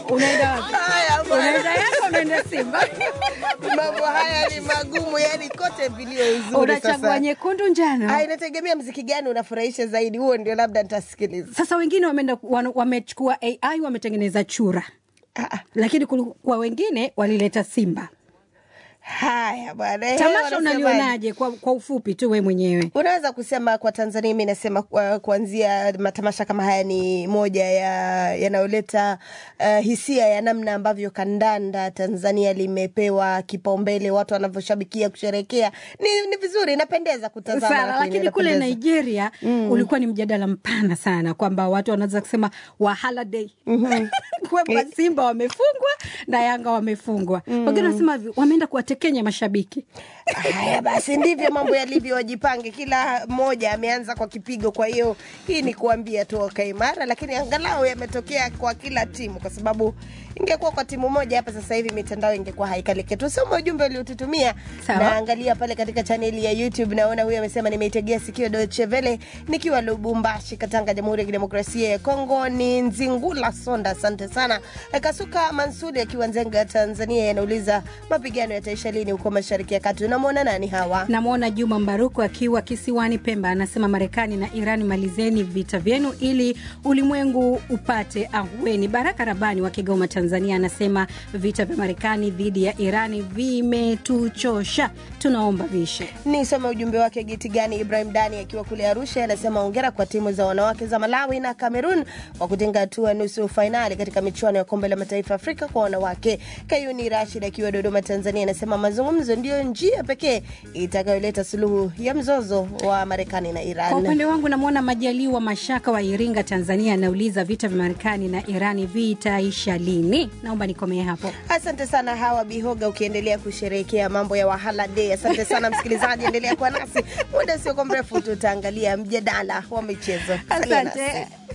Unaenda wapi? Haya bwana. Unaenda Yanga, unaenda Simba? mambo haya ni magumu, yani kote vilio uzuri. Unachagua Sasa nyekundu, njano? Ah, inategemea mziki gani unafurahisha zaidi, huo ndio labda nitasikiliza. Sasa wengine wameenda wana- wamechukua AI wametengeneza chura, Ah, ah. lakini kulikuwa wengine walileta simba. Haya bwana, eh, Tamasha wanasemaje? unalionaje kwa, kwa ufupi tu we mwenyewe? Unaweza kusema kwa Tanzania, mi nasema kwa- kuanzia matamasha kama haya ni moja ya yanayoleta uh, hisia ya namna ambavyo kandanda Tanzania limepewa kipaumbele, watu wanavyoshabikia kusherekea. Ni, ni vizuri, inapendeza kutazama, sana lakini kule inapendeza. Nigeria ulikuwa ni mjadala mpana sana kwamba watu wanaweza kusema wahala day kwamba Simba wamefungwa na Yanga wamefungwa. Wengine wanasema hivi, wameenda kuwatekenya mashabiki. Haya basi, ndivyo mambo yalivyo, wajipange. Kila mmoja ameanza kwa kipigo, kwa hiyo hii ni kuambia tu wakae imara, lakini angalau yametokea kwa kila timu, kwa sababu ingekuwa kwa timu moja hapa sasa hivi mitandao ingekuwa haikaliki. Tusome ujumbe uliotutumia, Sawa. naangalia pale katika chaneli ya YouTube. Naona huyu amesema, nimeitegea sikio Deutsche Welle nikiwa Lubumbashi, Katanga, Jamhuri ya Kidemokrasia ya Kongo. Ni Nzingula Sonda, asante sana. Kasuka Mansuri akiwa Nzenga, Tanzania, yanauliza mapigano yataisha lini huko Mashariki ya Kati? Unamwona nani hawa? Namwona Juma Mbaruku akiwa kisiwani Pemba, anasema Marekani na Iran, malizeni vita vyenu ili ulimwengu upate ahueni. Baraka Rabani wa Kigoma, Tanzania, anasema vita vya Marekani dhidi ya Irani vimetuchosha, tunaomba vishe. Nisome ujumbe wake geti gani. Ibrahim Dani akiwa kule Arusha anasema hongera kwa timu za wanawake za Malawi na Cameroon kwa kutinga hatua nusu fainali katika michuano ya kombe la mataifa Afrika kwa wanawake. Kayuni Rashid akiwa Dodoma, Tanzania anasema mazungumzo ndiyo njia pekee itakayoleta suluhu ya mzozo wa Marekani na Kwa Iran. upande wangu namwona Majaliwa Mashaka wa Iringa, Tanzania, anauliza vita vya Marekani na Irani vitaisha lini? Naomba nikomee hapo. Asante sana Hawa Bihoga, ukiendelea kusherehekea mambo ya Wahala Day. Asante sana msikilizaji, endelea kuwa nasi muda usiokuwa mrefu, tutaangalia mjadala wa michezo. Salia nasi. Asante.